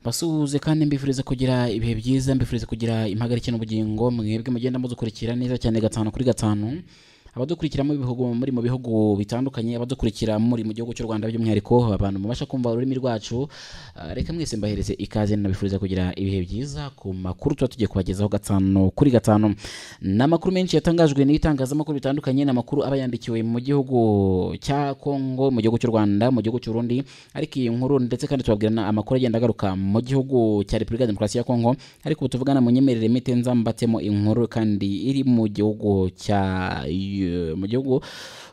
Mbasuhuze kandi mbifuriza kugira ibihe byiza mbifuriza kugira impagarike n'ubugingo mwebwe mugenda mudukurikira neza cyane gatanu kuri gatanu abadukurikira mu bihugu muri mu bihugu bitandukanye abadukurikira muri mu gihugu cy'u Rwanda by'umwihariko abantu mubasha kumva ururimi rwacu ah, reka mwese mbahereze ikaze nabifuriza kugira ibihe byiza ku makuru tuba tugiye kubagezaho gatanu kuri gatanu ni amakuru menshi yatangajwe n'ibitangazamakuru bitandukanye ni amakuru aba yandikiwe mu gihugu cya Kongo mu gihugu cy'u Rwanda mu gihugu cy'Urundi ariko iyi nkuru ndetse kandi tubabwira na amakuru agenda agaruka mu gihugu cya Repubulika ya Demokarasi ya Kongo ariko ubu tuvugana mu nyemerere mite nzambatemo inkuru kandi iri mu gihugu cya eh, mu gihugu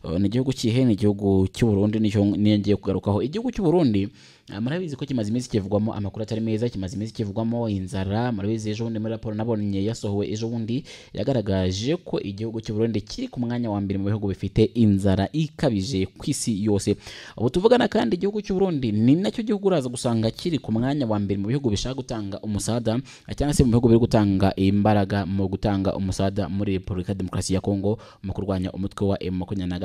eh, ni igihugu kihe ni igihugu cy'u Burundi nicyo niyo ngiye kugarukaho igihugu cy'u Burundi ah, murabizi ko kimaze iminsi kivugwamo amakuru atari meza kimaze iminsi kivugwamo inzara murabizi ejo bundi muri raporo nabonye yasohowe ejo bundi yagaragaje ko igihugu cy'u Burundi kiri ku mwanya wa mbere mu bihugu bifite inzara ikabije ku isi yose ubu tuvugana kandi igihugu cy'u Burundi ni nacyo gihugu uraza gusanga kiri ku mwanya wa mbere mu bihugu bishaka gutanga umusada cyangwa se mu bihugu biri gutanga imbaraga mu gutanga umusada muri Repubulika ya Demokarasi ya Kongo mu kurwanya umutwe wa M23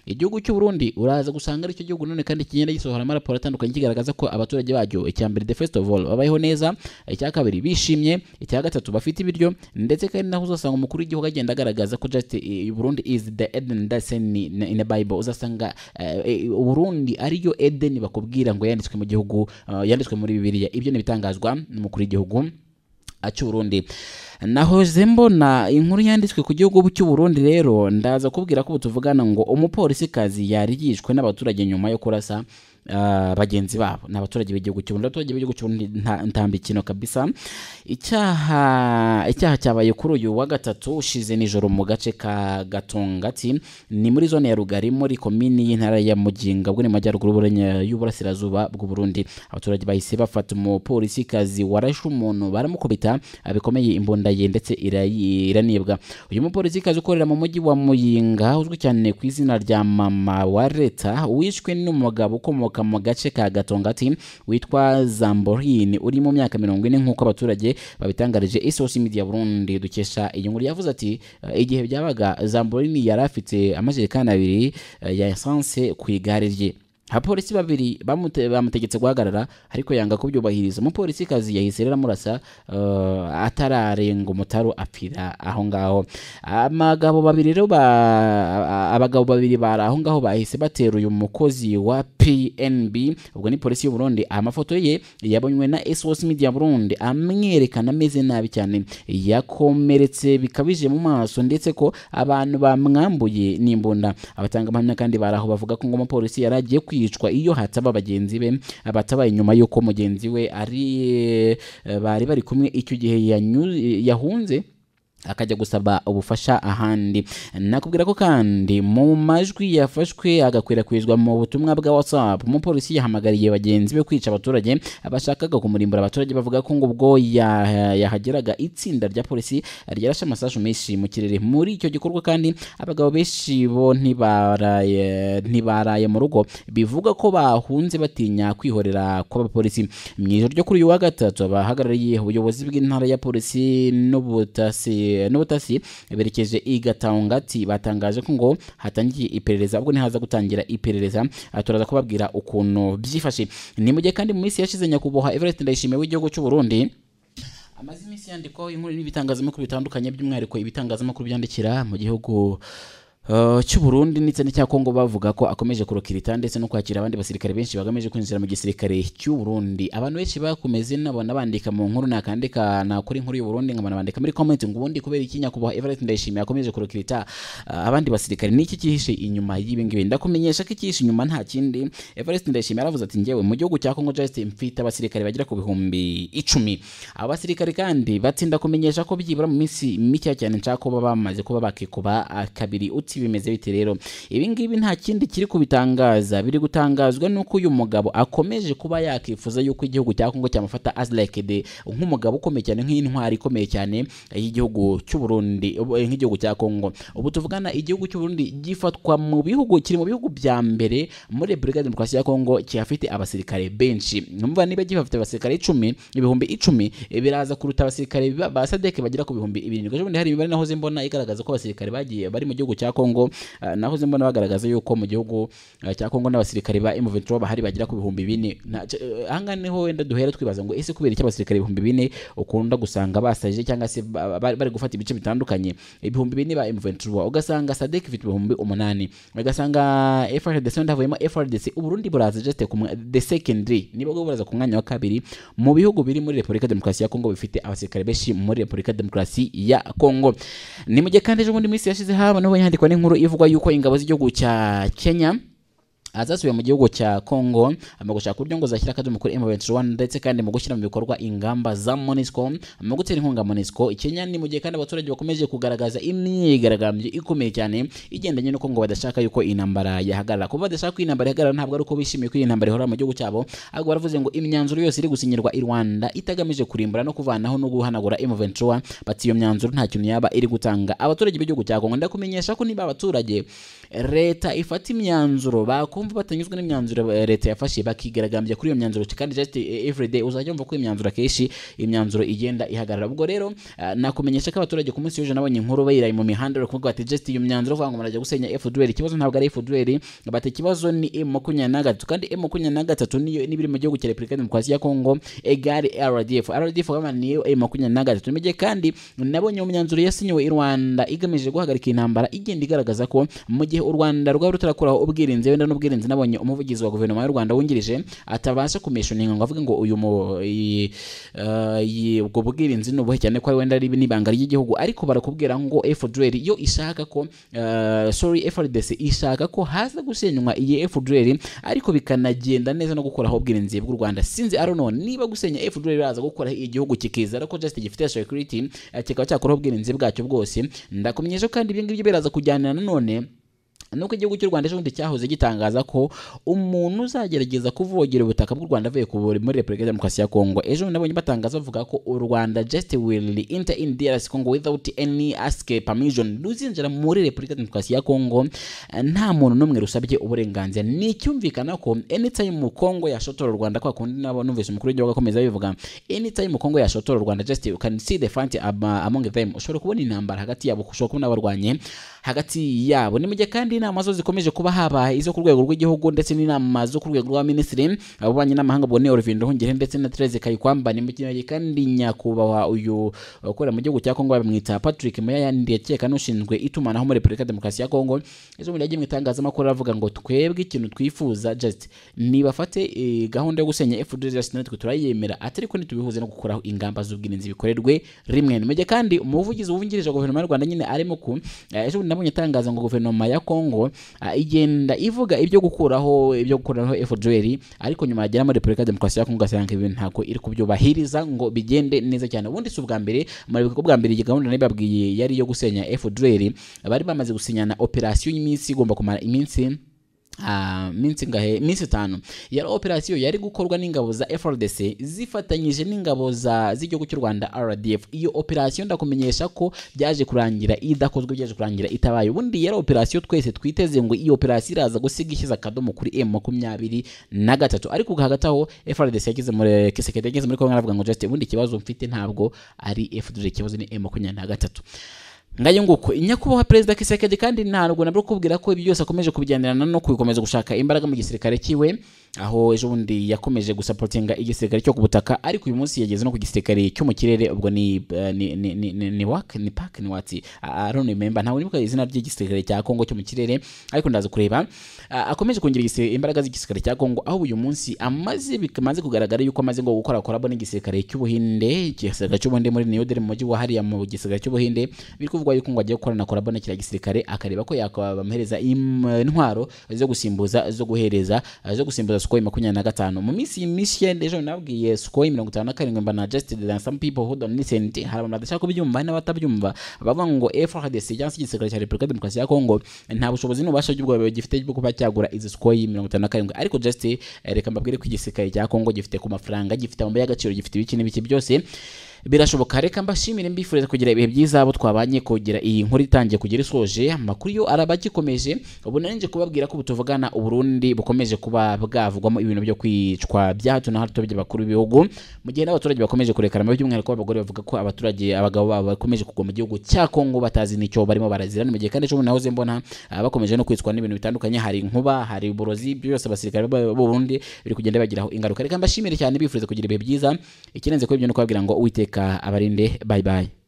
igihugu cy'u Burundi uraza gusanga aricyo gihugu none kandi kigenda gisohora amaraporo atandukanye kigaragaza ko abaturage bacyo icya mbere the first of all babayeho neza icya kabiri bishimye icya gatatu bafite ibiryo ndetse kandi naho uzasanga umukuru w'igihugu agenda agaragaza ko just eh, Burundi is the Eden Dasen in in the Bible uzasanga eh, eh, Burundi ariyo Eden bakubwira ngo yanditswe mu gihugu eh, yanditswe muri Bibiliya ibyo ni ibitangazwa n'umukuru w'igihugu acy'uburundi nahoze mbona inkuru yanditswe ku gihugu cy'uburundi rero ndaza kubwira ko ubu tuvugana ngo umupolisikazi yari yishwe n'abaturage nyuma yo kurasa ah, bagenzi babo ni abaturage b'igihugu cy'uburundi abaturage b'igihugu cy'uburundi nta- ntambikino kabisa icyaha icyaha cyabaye kuri uyu wa gatatu ushize nijoro mu gace ka gatongati ni muri zone ya rugari muri komini y'intara ya muginga bwo ni mu majyaruguru y'uburenya- y'uburasirazuba bw'uburundi abaturage bahise bafata umupolisikazi warashe umuntu baramukubita ah, bikomeye imbunda ye ndetse irayi- iranibwa uyu mupolisikazi ukorera mu mujyi wa muyinga uzwi cyane ku izina rya mama wa leta wishwe n'umugabo ukomoka mu gace ka gatongati witwa zamborin uri mu myaka mirongo ine nk'uko abaturage babitangarije isosi media burundi dukesha iyi nkuru yavuze ati "Eh, igihe byabaga zamborin yari afite amajerekani abiri eh, ya esanse ku igare rye abapolisi babiri bamute- bamutegetse guhagarara ariko yanga kubyubahiriza umupolisi kazi yahise rero amurasa eh, atararenga umutaru apfira aho ngaho amagabo babiri rero ba- abagabo babiri bari aho ngaho bahise batera uyu mukozi wa pnb ubwo ni polisi y'u Burundi amafoto ye yabonywe na sos media burundi amwerekana ameze nabi cyane yakomeretse bikabije mu maso ndetse ko abantu bamwambuye n'imbunda abatanga ahamya kandi bari aho bavuga ko ngo umupolisi yari agiye kwicwa iyo hataba bagenzi be batabaye nyuma y'uko mugenzi we ari eh, bari bari kumwe icyo gihe yanyu- yahunze akajya gusaba ubufasha ahandi nakubwira ko kandi mu majwi yafashwe agakwirakwizwa mu butumwa bwa whatsapp umupolisi yahamagariye bagenzi be kwica abaturage bashakaga kumurimbura abaturage bavuga ko ngo ubwo ya- yahageraga itsinda rya polisi ryarashe amasasu menshi mu kirere muri icyo gikorwa kandi abagabo benshi bo ntibaraye ntibaraye mu rugo bivuga ko bahunze batinya kwihorera kw'abapolisi mu ijoro ryo kuri uyu wa gatatu abahagarariye ubuyobozi bw'intara ya polisi n'ubutasi n'ubutasi berekeje i gatangati batangaje ko ngo hatangiye iperereza ubwo ntihaza gutangira iperereza aha turaza kubabwira ukuntu byifashe ni mu gihe kandi mu minsi yashize nyakubahwa Everest Ndayishimiye w'igihugu cy'u Burundi amaze iminsi yandikwaho inkuru n'ibitangazamakuru bitandukanye by'umwihariko ibitangazamakuru byandikira mu gihugu uh, cy'u Burundi ndetse n'icya Kongo bavuga ko akomeje kurokirita ndetse no kwakira abandi basirikare benshi bagamije kwinjira mu gisirikare cy'u Burundi abantu benshi bakomeze nabona bandika mu nkuru nakandika nakora inkuru y'u Burundi nkabona bandika muri comment ngo ubundi kubera iki nyakubahwa Everett Ndayishimiye akomeje kurokirita uh, abandi basirikare niki kihishe inyuma y'ibi ngibi ndakumenyesha ko ikihishe inyuma nta kindi Everest Ndayishimiye aravuze ati njyewe mu gihugu cya Congo Just mfite abasirikare bagera ku bihumbi icumi aba basirikare kandi batinda kumenyesha ko byibura mu minsi mike cyane nshaka kuba bamaze kuba bakikuba ah, kabiri uti bimeze bite rero ibi ngibi nta kindi kiri kubitangaza biri gutangazwa nuko uyu mugabo akomeje kuba yakifuza yuko igihugu cya Congo cyamufata as like the nk'umugabo ukomeye cyane nk'intwari ikomeye cyane y'igihugu cy'u Burundi ubu- eh, nk'igihugu cya Congo ubu tuvugana igihugu cy'u Burundi gifatwa mu bihugu kiri mu bihugu bya mbere muri Repubulika ya Demokarasi ya Kongo kiyafite abasirikare benshi numva niba gifite abasirikare icumi ibihumbi icumi eh, biraza kuruta abasirikare ba ba Sadek bagera ku bihumbi ibirindwi ejo bundi hari imibare nahoze mbona igaragaza ko abasirikare bagiye bari mu gihugu cya Kongo Congo ah, nahoze mbona bagaragaza yuko mu gihugu ah, cya Congo n'abasirikare ba M23 bahari bagera ku bihumbi bine Na- c- eh, ahangaha niho wenda duhera twibaza ngo ese kubera iki abasirikare ibihumbi bine ukunda gusanga basajije cyangwa se ba- ba- bari gufata ibice bitandukanye ibihumbi bine ba M23 ugasanga SADC ifite ibihumbi umunani ugasanga FRDC wenda havuyemo FRDC Uburundi buraza just ku mwa- the secondary niba bwo buraza ku mwanya wa kabiri mu bihugu biri muri Republika Demokarasi ya Kongo bifite abasirikare benshi muri Republika Demokarasi ya Kongo ni mu gihe kandi ejo bundi minsi yashize haba nabo yandikwa n'inkuru ivuga yuko ingabo z'igihugu cya Kenya azasubiye mu gihugu cya Congo ama gushaka uburyo ngo zashyira akadomo kuri M23 ndetse kandi mu gushyira mu bikorwa ingamba za MONUSCO mu gutera inkunga MONUSCO Kenya ni mu gihe kandi abaturage bakomeje kugaragaza imyigaragambyo ikomeye cyane igendanye nuko ngo badashaka yuko intambara yahagarara kuba badashaka ko intambara yahagarara ntabwo ari uko bishimiye ko iyi ntambara ihora mu gihugu cyabo ahubwo baravuze ngo imyanzuro yose iri gusinyirwa i Rwanda itagamije kurimbura no kuvanaho no guhanagura M23 bati iyo myanzuro nta kintu yaba iri gutanga abaturage b'igihugu cya Congo ndakumenyesha ko niba abaturage leta ifata imyanzuro bakumva batanyuzwe n'imyanzuro eh, leta yafashe bakigaragambya kuri iyo myanzuro kandi just eh, everyday uzajya wumva ko imyanzuro akenshi imyanzuro igenda ihagarara ubwo rero ah, nakumenyesha ko abaturage ku munsi w'ejo nabonye inkuru bayiraye mu mihanda bari kuvuga bati just iyo myanzuro bavuga ngo murajya gusenya FDLR ikibazo ntabwo ari FDLR bati ikibazo ni M makumyabiri na gatatu kandi M makumyabiri na gatatu niyo n'ibiri mu gihugu cya Repubulika ya Demokarasi ya Kongo egari RDF RDF kama niyo M makumyabiri na gatatu imijye kandi nabonye mu myanzuro yasinyiwe i Rwanda igamije guhagarika intambara igenda igaragaza ko mu gihe u Rwanda rwaba rutarakuraho ubwirinzi wenda n'ubwirinzi nabonye umuvugizi wa guverinoma y'u Rwanda wungirije atabasha kumesha inkingo ngo avuge ngo uyu mu i- eh, i- ubwo bwirinzi ni ubuhe cyane ko ari wenda ari n'ibanga ry'igihugu ariko barakubwira ngo FDLR yo ishaka ko eh, sorry FRDC ishaka ko haza gusenywa iyi FDLR ariko bikanagenda neza no gukuraho ubwirinzi bw'u Rwanda sinzi I don't know niba gusenya FDLR biraza gukora igihugu kikizera ko just gifite security eh, kikaba cyakuraho ubwirinzi bwacyo bwose ndakumenyesha ko kandi ibi ngibyo biraza kujyana nanone nuko igihugu cy'u Rwanda ejo bundi cyahoze gitangaza ko umuntu uzagerageza kuvogera ubutaka bw'u Rwanda avuye ku buri muri Repubulika ya Demokarasi ya Kongo ejo bundi nabonye batangaza bavuga ko u Rwanda just will enter in DRC Congo without any ask permission ruzinjira muri Repubulika ya Demokarasi ya Kongo eh, nta muntu n'umwe rusabye uburenganzira ni icyumvikana ko anytime mu Kongo yashotora u Rwanda kwa kundi nabo numvise umukuru w'igihugu akomeza bivuga anytime mu Kongo yashotora u Rwanda just you can see the fight am- among them ushobora kubona intambara hagati yabo ushobora kubona abarwanye hagati yabo ni mu gihe kandi inama zo zikomeje kuba haba izo ku rwego rw'igihugu ndetse n'inama zo ku rwego rwa minisitiri abubanye n'amahanga ubwo ni Olivier Nduhungire ndetse na Therese Kayikwamba ni mu gihe kandi nyakubahwa uyu ukorera mu gihugu cya Kongo bamwita Patrick Muyaya ndekeka n'ushinzwe itumanaho muri Repubulika ya Demokarasi ya Kongo ejo bundi yagiye mu itangazamakuru aravuga ngo twebwe ikintu twifuza just nibafate eh, gahunda yo gusenya FDLR just natwe turayemera atari ko ntitubihuze no gukuraho ingamba z'ubwirinzi bikorerwe rimwe nimujye kandi umuvugizi wungirije wa guverinoma y'u Rwanda nyine arimo ku eh, ejo bundi nabonye atangaza ngo guverinoma ya Kongo ah, igenda ivuga ibyo gukuraho ibyo gukuraho FDLR ariko nyuma yagera muri Repubulika ya Demokarasi ya Kongo gasanga ibintu ntako iri kubyubahiriza ngo bigende neza cyane ubundi si ubwa mbere murabibuka ko bwa mbere iyi gahunda nabibabwiye yari iyo gusenya FDLR bari bamaze gusinyana operasiyo y'iminsi igomba kumara iminsi ah, minsi ngahe minsi itanu yari operasiyo yari gukorwa n'ingabo za FRDC zifatanyije n'ingabo za z'igihugu cy'u Rwanda RDF iyo operasiyo ndakumenyesha ko byaje kurangira idakozwe byaje kurangira itabaye ubundi yari operasiyo twese twiteze ngo iyo operasiyo iraza gusiga ishyize akadomo kuri M makumyabiri na gatatu ariko hagati aho FRDC yageze muri Kisekedi yageze muri Kongo aravuga ngo just ubundi ikibazo mfite ntabwo ari FDLR ikibazo ni M makumyabiri na gatatu ngayo nguko nyakubahwa perezida kisekedi kandi ntabwo nabwo kubwira ko ibi byose akomeje kubigenderana no kubikomeza gushaka imbaraga mu gisirikare cyiwe aho ejo bundi yakomeje gusapotinga igisirikare cyo ku butaka ariko uyu munsi yageze no ku gisirikare cyo mu kirere ubwo ni eh, ni ni ni ni, ni, wak, ni pak ni wati I- I don't remember ntabwo nibuka izina ry'igisirikare cya Kongo cyo mu kirere ariko ndaza kureba Ah, akomeje kongera igisi- imbaraga z'igisirikare cya Kongo aho uyu munsi amaze bikamaze kugaragara yuko amaze ngo gukora korabo n'igisirikare cy'ubuhinde igisirikare cy'ubuhinde muri New Delhi mu mujyi wa hariya mu gisirikare cy'ubuhinde biri kuvugwa yuko ngo agiye gukorana korabo na kiriya gisirikare akareba ko yabamuhereza intwaro zo gusimbuza zo guhereza zo gusimbuza Sukhoi makumyabiri na gatanu mu minsi mishya ejo nabwiye Sukhoi mirongo itanu na karindwi mbana just there are some people who don't listen hari abantu badashaka kubyumva hari n'abatabyumwa bavuga ngo FRDC cyangwa se igisirikare cya Repubulika ya Demokarasi ya Kongo nta bushobozi n'ububasha bw'ubwo gifite bwo kuba cyagura izi Sukhoi mirongo itanu na karindwi ariko just eh, reka mbabwire ko igisirikare cya Kongo gifite ku mafaranga gifite amabuye y'agaciro gifite ibiki n'ibiki byose birashoboka reka mbashimire mbifuriza kugira ibihe byiza abo twabanye kugira iyi nkuru itangiye kugera isoje amakuru yo araba agikomeje ubu nari nje kubabwira ko ubutuvugana uburundi bukomeje kuba bwavugwamo ibintu byo kwicwa bya hato na hato by'abakuru b'ibihugu mu gihe n'abaturage bakomeje kurekera amabi by'umwihariko abagore bavuga ko abaturage abagabo babo bakomeje kugwa mu gihugu cya Kongo batazi n'icyo barimo barazira ni mu gihe kandi ejo nahoze mbona ah, bakomeje no kwicwa n'ibintu bitandukanye hari inkuba hari uburozi byose abasirikare b'uburundi biri kugenda bagiraho ingaruka reka mbashimire cyane bifuriza kugira ibihe byiza ikirenze kuri ibyo ni ukubabwira ngo uwiteka abarinde bye bye